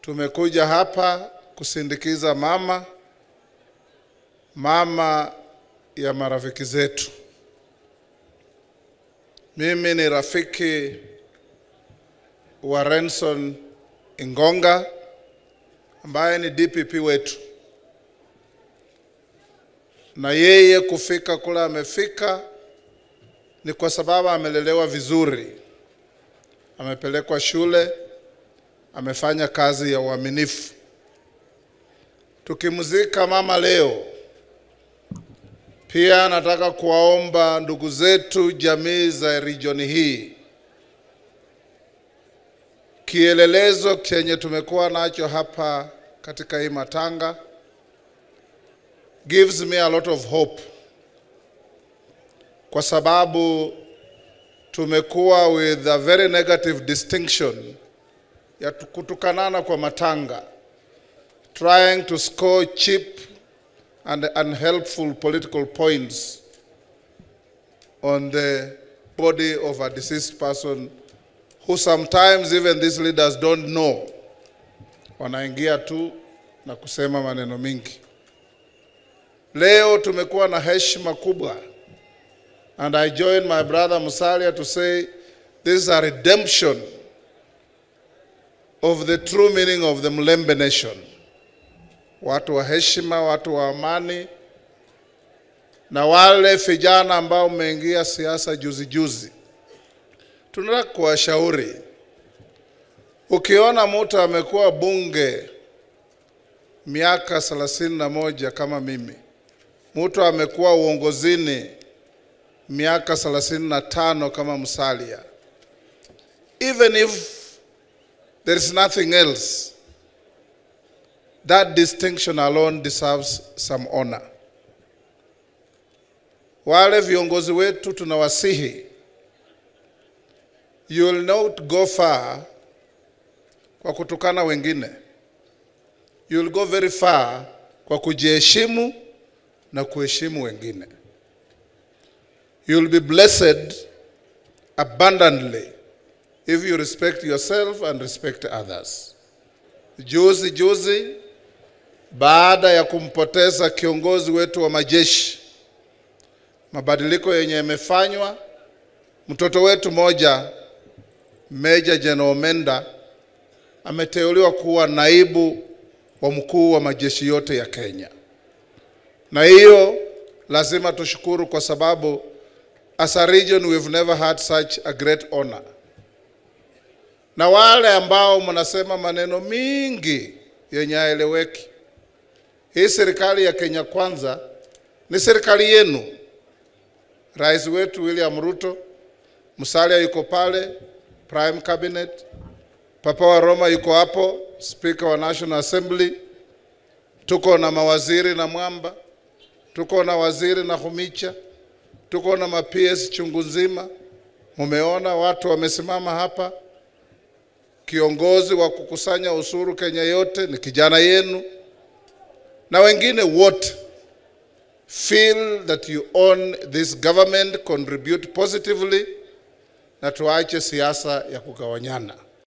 Tumekuja hapa kusindikiza mama mama ya marafiki zetu. Mimi ni rafiki wa Renson Ingonga ambaye ni DPP wetu, na yeye kufika kule amefika ni kwa sababu amelelewa vizuri, amepelekwa shule, amefanya kazi ya uaminifu. Tukimzika mama leo, pia nataka kuwaomba ndugu zetu jamii za region hii, kielelezo chenye tumekuwa nacho hapa katika hii matanga gives me a lot of hope, kwa sababu tumekuwa with a very negative distinction ya kutukanana kwa matanga, trying to score cheap and unhelpful political points on the body of a deceased person who sometimes even these leaders don't know. Wanaingia tu na kusema maneno mingi. Leo tumekuwa na heshima kubwa and I join my brother Musalia to say this is a redemption of the true meaning of the Mlembe nation. Watu wa heshima, watu wa amani, na wale vijana ambao umeingia siasa juzi juzi, tunataka kuwashauri, ukiona mtu amekuwa bunge miaka thelathini na moja kama mimi, mtu amekuwa uongozini miaka thelathini na tano kama Musalia, even if there is nothing else that distinction alone deserves some honor. Wale viongozi wetu tunawasihi, you will not go far kwa kutukana wengine, you will go very far kwa kujiheshimu na kuheshimu wengine. You will be blessed abundantly if you respect yourself and respect others. Juzi juzi baada ya kumpoteza kiongozi wetu wa majeshi, mabadiliko yenye yamefanywa, mtoto wetu moja Meja General Menda ameteuliwa kuwa naibu wa mkuu wa majeshi yote ya Kenya, na hiyo lazima tushukuru kwa sababu as a region we've never had such a great honor. Na wale ambao mnasema maneno mingi yenye haeleweki, hii serikali ya Kenya Kwanza ni serikali yenu. Rais wetu William Ruto, Musalia yuko pale, Prime Cabinet, Papa wa Roma yuko hapo, Speaker wa National Assembly, tuko na mawaziri na Mwamba, tuko na waziri na Humicha, tuko na ma-PS chungu nzima. Mumeona watu wamesimama hapa. Kiongozi wa kukusanya ushuru Kenya yote ni kijana yenu, na wengine wote feel that you own this government, contribute positively, na tuache siasa ya kugawanyana.